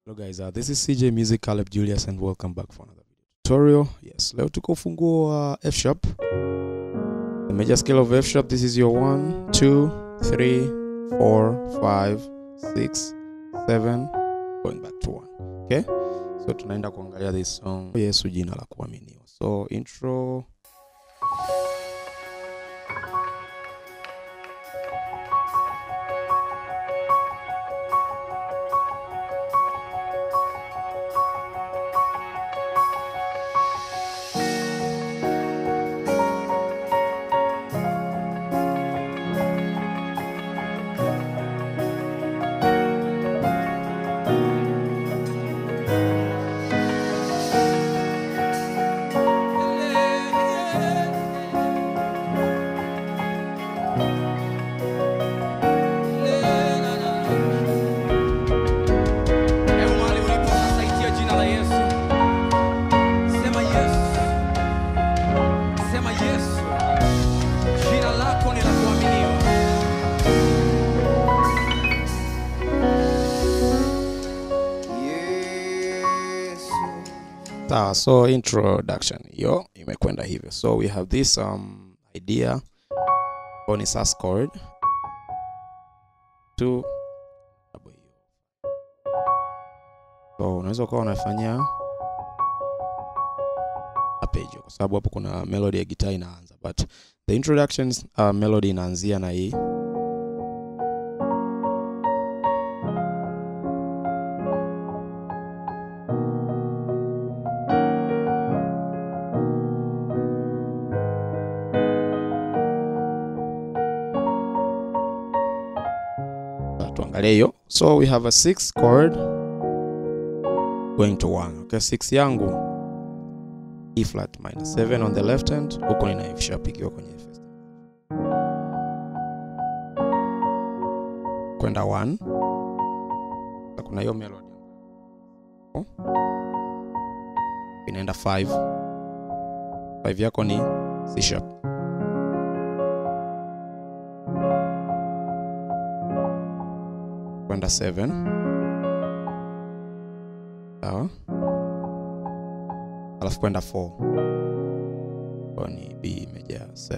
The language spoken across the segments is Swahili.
Hello guys, uh, this is CJ Music Caleb Julius and welcome back for another video tutorial. Yes, leo tuko ufunguo wa F sharp. The major scale of F sharp, this is your 1, 2, 3, 4, 5, 6, 7, going back to 1. Okay? So tunaenda kuangalia this song Yesu jina la kuaminiwa. So intro Hebu mahali ulipo sasa itia jina la Yesu. Sema Yesu. Sema Yesu. Jina lako ni la kuaminiwa. Yesu. Sawa, so introduction hiyo imekwenda hivyo. So we have this um, idea ambayo ni sus chord to double hiyo. So unaweza ukawa unafanya arpeggio kwa sababu hapo kuna melody ya gitaa inaanza, but the introductions uh, melody inaanzia na hii Uh, tuangalie hiyo so we have a six chord going to one okay six yangu e flat minus 7 on the left hand huko nina f sharp ikiwa kwenye first kwenda 1 na kuna hiyo melody Oh. inaenda 5 5 yako ni c sharp kwenda 7 sawa alafu kwenda 4 kwa ni b meja 7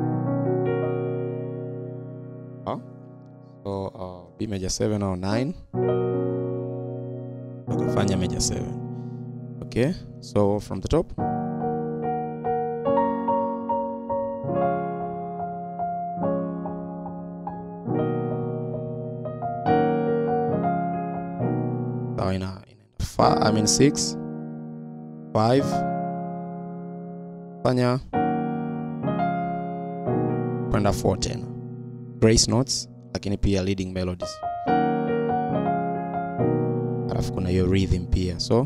Sawa? so uh, b meja 7 au 9 ukafanya meja 7 okay so from the top sawa ina inaenda fa- I mean 6 5 fanya kwenda 4 tena grace notes lakini pia leading melodies alafu kuna hiyo rhythm pia so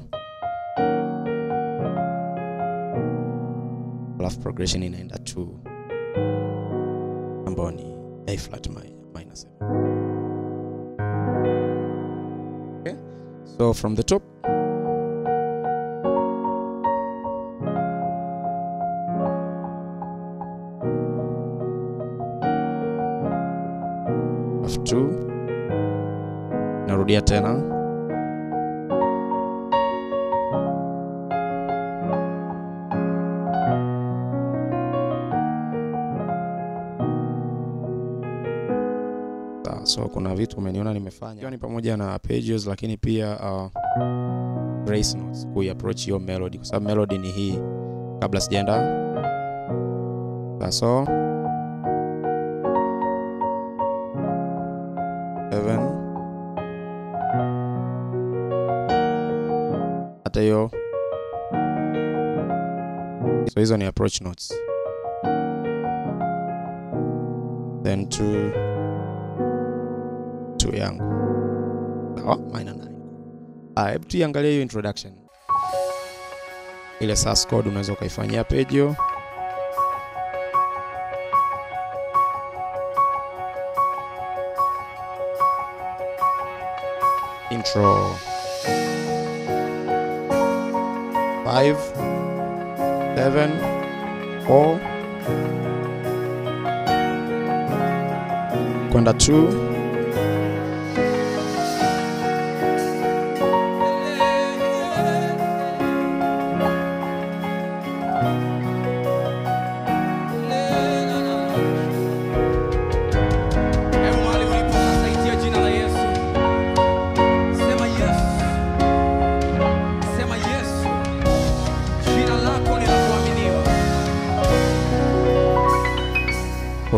alafu progression inaenda 2 ambayo ni a flat mi- minor 7 okay so from the top F2 narudia tena Sawa, so kuna vitu umeniona nimefanya ikiwa ni pamoja na arpeggios lakini pia uh, grace notes kuiapproach hiyo melody kwa sababu melody ni hii kabla sijaenda Sawa, so seven hata hiyo so hizo ni approach notes then two two yangu sawa minor nine ah hebu tuiangalie hiyo introduction ile sus code unaweza ukaifanyia arpeggio intro 5 7 4 kwenda 2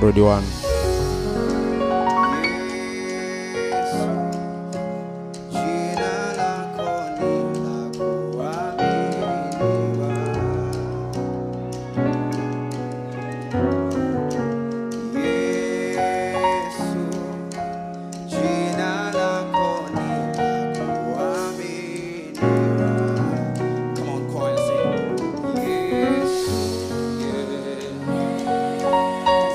kurudi 1 Come on, choir, sing. Yes, yeah.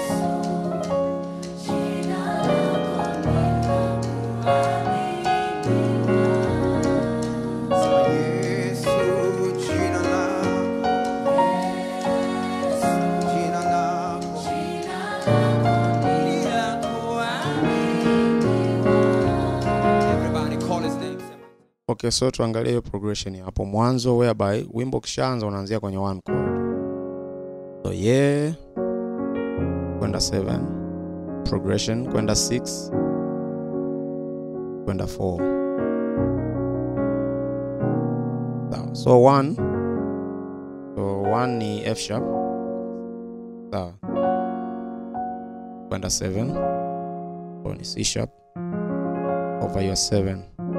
Sema Yesu, jina lako. Jina lako. Ni lako, Everybody call his name. Sema. okay so tuangalie hiyo progression ya hapo mwanzo whereby wimbo ukishaanza unaanzia kwenye one chord so yeah kwenda 7 progression kwenda 6 kwenda 4 sawa so 1 so 1 ni F sharp sawa kwenda 7 so ni C sharp over your 7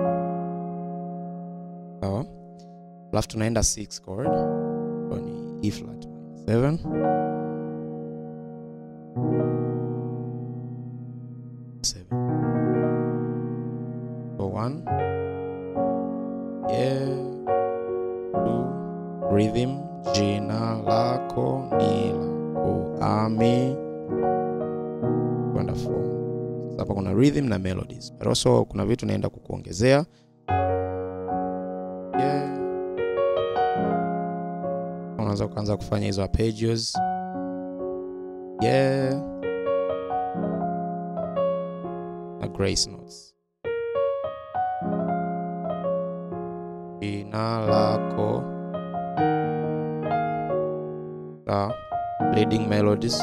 sawa alafu tunaenda 6 chord so ni E flat minor 7 7 so 1 yeah 2 rhythm jina lako ni lako ami kwenda 4 sasa hapa kuna rhythm na melodies but also kuna vitu naenda kukuongezea yeah. unaweza kuanza kufanya hizo arpeggios yeah na grace notes jina lako sawa leading melodies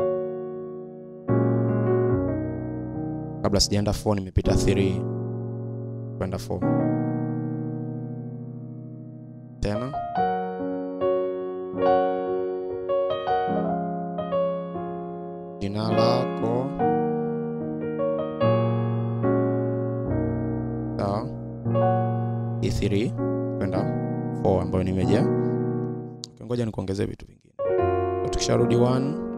kabla sijaenda 4 nimepita 3 kwenda 4 tena jina lako sawa e3 kwenda 4 ambayo nimejaa Okay, ngoja nikuongezee vitu vingine So, tukisharudi 1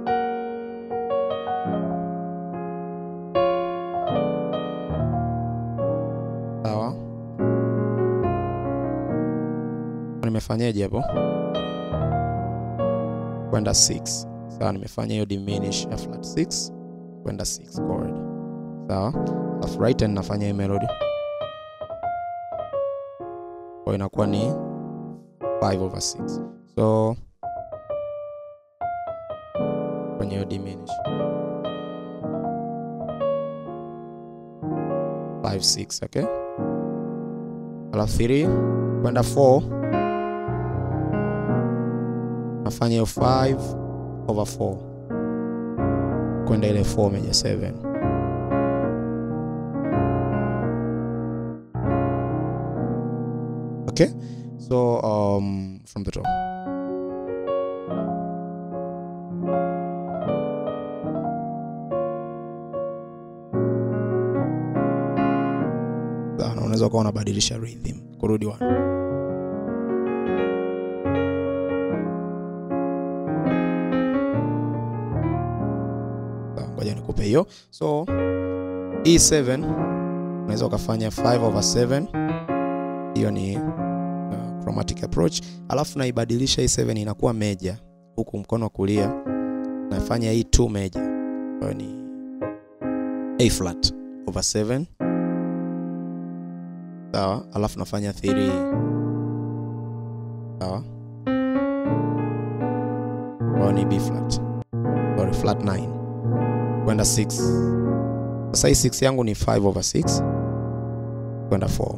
sawa nimefanyaje hapo kwenda 6 sawa nimefanya hiyo diminish ya flat 6 kwenda 6 chord sawa alafu right hand nafanya hii melody kwa inakuwa ni 5 over 6 so kwenye hiyo diminish 5 6 okay alafu 3 kwenda 4 nafanya hiyo 5 over 4 kwenda ile 4 meja 7 okay so um, from the top Sawa, na unaweza ukawa unabadilisha rhythm kurudi one Sawa, ngoja nikupe hiyo so e7 unaweza ukafanya 5 over 7 hiyo ni uh, chromatic approach alafu naibadilisha hii 7 inakuwa meja huku mkono wa kulia nafanya hii 2 meja ambayo ni a flat over 7 sawa alafu nafanya 3 sawa ambayo ni b flat sorry flat 9 kwenda 6 sasa hii 6 yangu ni 5 over 6 kwenda 4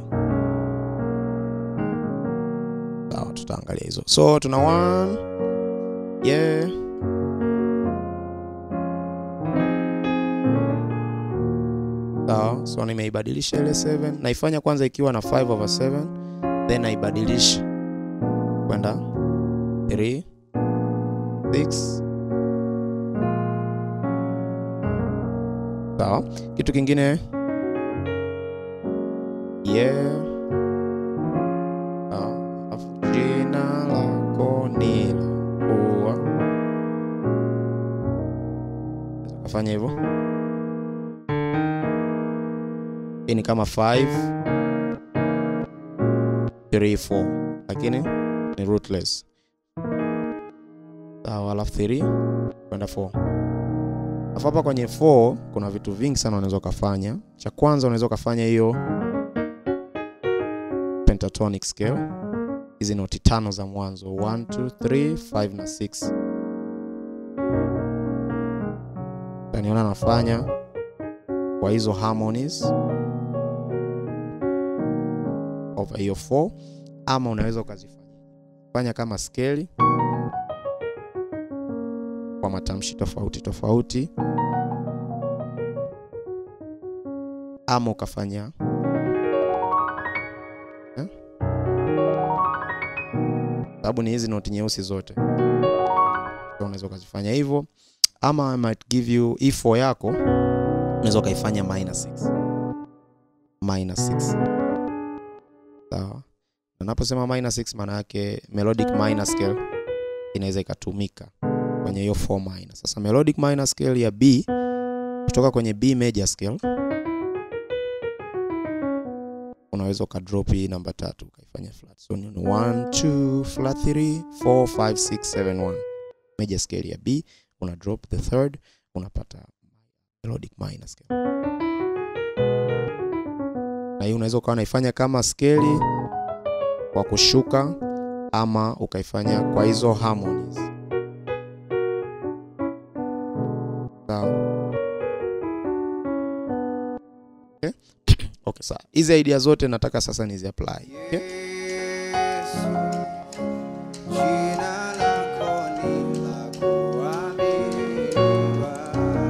sawa tutaangalia hizo so tuna 1 yeah sawa so nimeibadilisha ile 7 naifanya kwanza ikiwa na 5 over 7 then naibadilisha kwenda 3 6 sawa kitu kingine yeah sawa alafu jina lako ni la kuwa Unaweza ukafanya hivyo hii ni kama 5 3 4 lakini ni rootless sawa alafu 3 kwenda 4 alafu hapa kwenye 4 kuna vitu vingi sana unaweza ukafanya cha kwanza unaweza ukafanya hiyo pentatonic scale hizi noti tano za mwanzo 1 2 3 5 na 6 taniona nafanya kwa hizo harmonies over hiyo 4 ama unaweza ukazifanya fanya kama skeli kwa matamshi tofauti tofauti ama ukafanya Eh? sababu ni hizi noti nyeusi zote So unaweza ukazifanya hivyo ama I might give you e4 yako unaweza ukaifanya minor 6 minor 6 sawa Na naposema minor 6 maana yake melodic minor scale inaweza ikatumika kwenye hiyo 4 minor sasa melodic minor scale ya b kutoka kwenye b major scale unaweza ukadrop hii namba tatu ukaifanya flat so ni 1 2 flat 3 4 5 6 7 1 major scale ya b una drop the third unapata melodic minor scale na hii unaweza ukawa unaifanya kama skeli kwa kushuka ama ukaifanya kwa hizo harmonies sawa okay. okay sawa hizi idea zote nataka sasa nizi apply okay? Yesu, jina lako ni la kuaminiwa.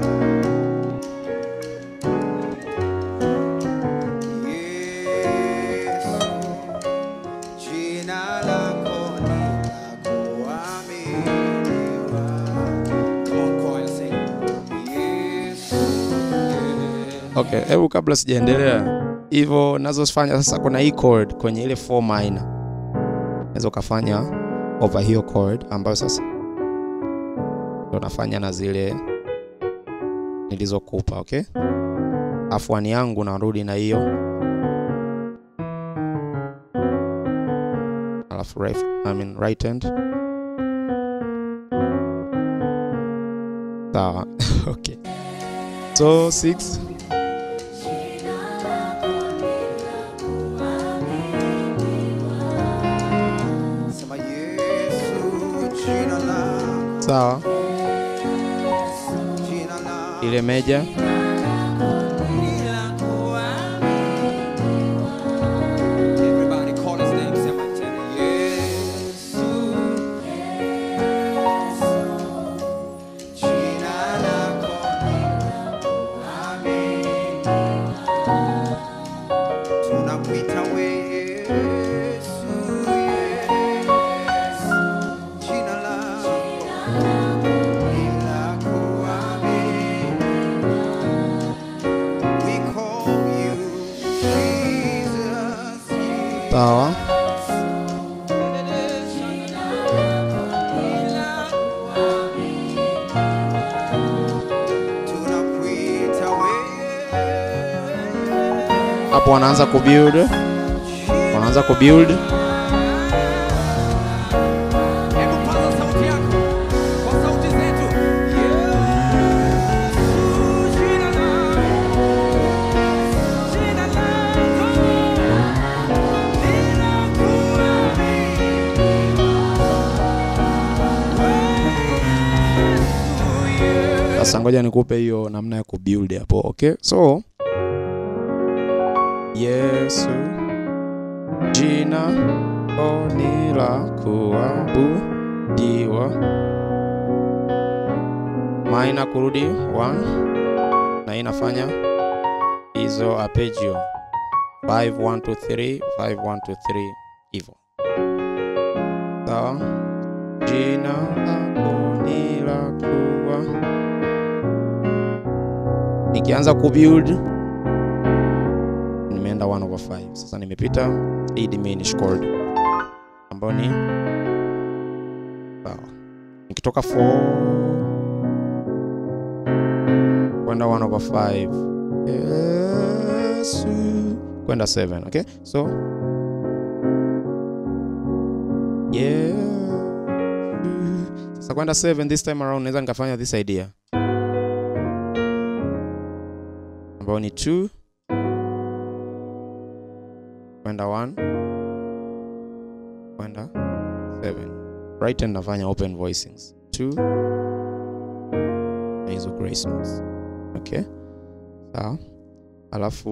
Yesu, jina lako ni la kuaminiwa. Come on, choir, sing. Yesu, yeah. okay hebu kabla sijaendelea hivyo nazofanya sasa kuna hii chord kwenye ile 4 minor naweza ukafanya over hiyo chord ambayo sasa ndo nafanya na zile nilizokupa okay afuani yangu narudi na hiyo alafu right, I mean right hand sawa okay so 6 Sema Yesu, jina lako, sawa jina lako ile meja Everybody call his name, sema tena Yesu. Jina lako Amen. Tunakuita we Yesu, yes. Jina lako ni la kuaminiwa. We call you Jesus, yes. sawa Tunakuita wewe. hapo wanaanza kubuild wanaanza kubuild Hebu paza sauti yako kwa sauti zetu. Yesu, jina lako, jina lako linakuaminiwa. Yesu, sasa ngoja nikupe hiyo namna ya kubuild hapo okay so yesu jina oni la kuabudiwa maina kurudi 1 na hii inafanya hizo arpeggio 5 1 2 3 5 1 2 3 hivyo sawa jina lako ni la kuwa nikianza kubuild nimeenda 1 over 5 sasa nimepita hii diminished chord ambayo ni sawa nikitoka 4 kwenda 1 over 5 Yesu kwenda 7 okay so yeah sasa kwenda 7 this time around naweza nikafanya this idea ambayo ni 2 kwenda 1 kwenda 7 right hand nafanya open voicings 2 na hizo grace notes okay sawa alafu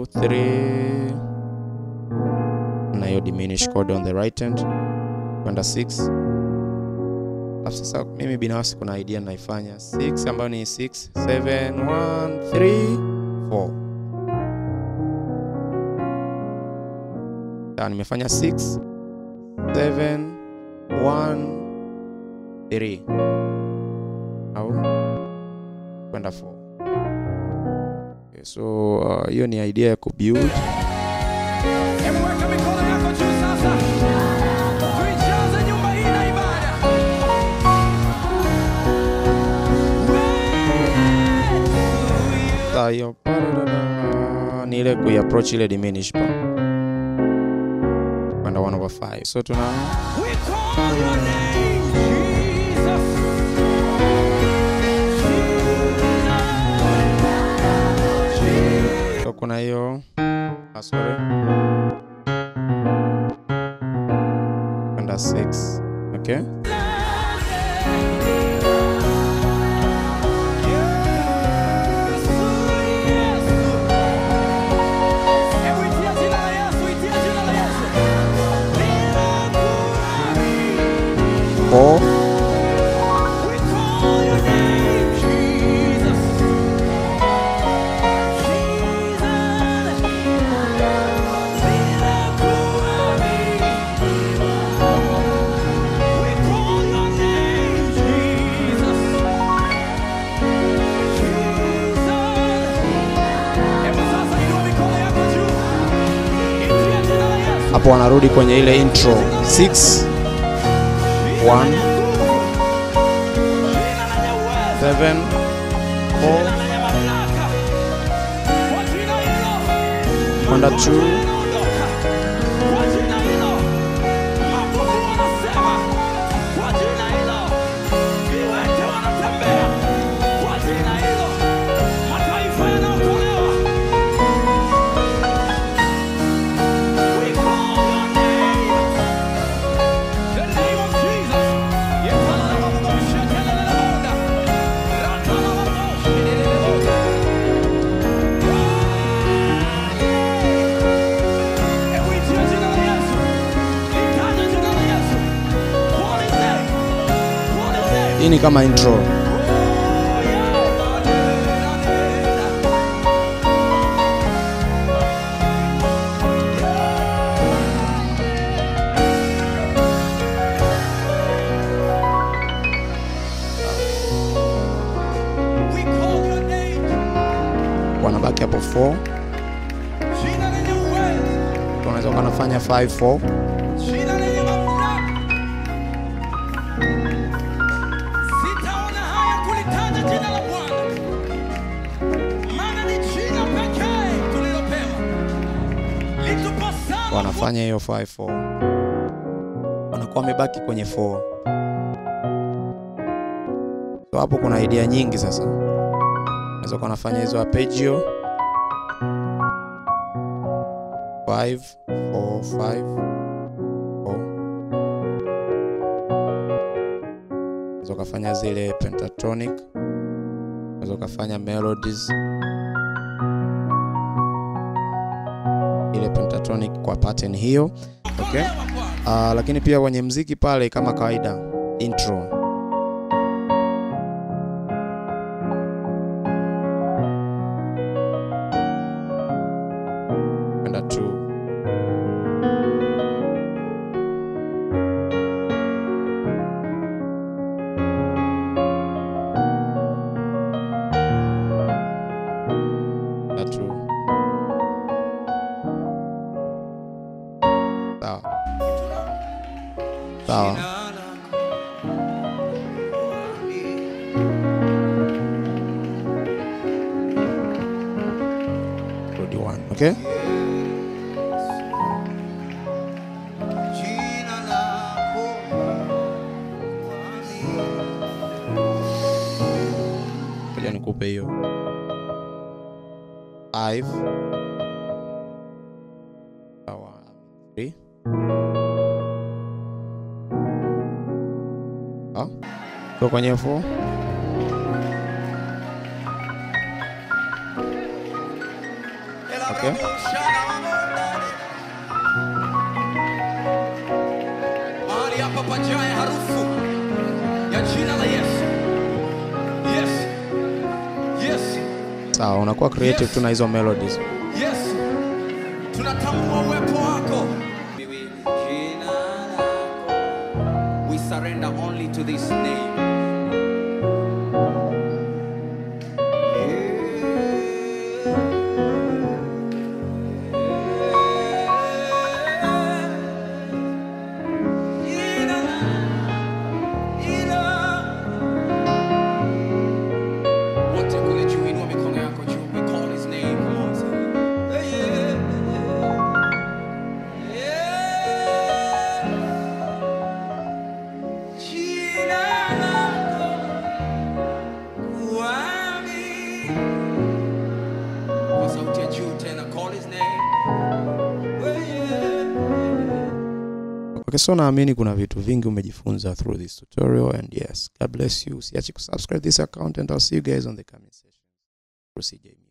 3 na hiyo diminished chord on the right hand kwenda 6 alafu sasa mimi binafsi kuna idea naifanya 6 ambayo ni 6 7 1 3 4 sawa nimefanya 6 7 1 3 au kwenda 4 okay, so uh, hiyo ni idea ya kubuild Hebu weka mikono yako juu sasa. Tuijaze nyumba hii na ibada. Sasa hiyo pa-da-da-da, ni ile kuiapproach ile diminish pa kwenda 1 over 5 so tuna We call your name, Jesus. Jesus. so kuna hiyo ah, sorry kwenda 6 okay four hapo wanarudi kwenye ile intro 6 1 7 4 kwenda 2 hii ni kama intro We call your name, wanabaki hapo 4 jina lenye uwezo. unaweza kuwa nafanya 5 4 Jina lenye mamlaka. Sitaona haya kulitaja jina la Bwana, maana ni jina pekee tulilopewa litupasalo wanafanya hiyo 5 4 wanakuwa wamebaki kwenye 4 so hapo kuna idea nyingi sasa unaweza kuwa nafanya hizo arpeggio 5 4 5 unaweza ukafanya zile pentatonic unaweza ukafanya melodies ile pentatonic kwa pattern hiyo okay. kuokolewa Bwana. Uh, lakini pia kwenye mziki pale kama kawaida intro kwenda tu sawa sawa rudi one okay ngoja nikupe hiyo five sawa three sawa kwa kwenye four Okay. mahali hapa pajae harufu ya jina la yesu yes yes sawa unakuwa creative Yes. tu na hizo melodies yes tunatambua uwepo wako Miwili. Jina lako. we surrender only to this name Jina Jina wote kule juu inua mikono yako juu we call his name come on say yeah, yeah, yeah. Jina lako kuamini. kwa sauti ya juu tena call his name yeah, yeah. Okay, so naamini kuna vitu vingi umejifunza through this tutorial and yes, God bless you. Usiache kusubscribe this account and I'll see you guys on the coming session. Through CJ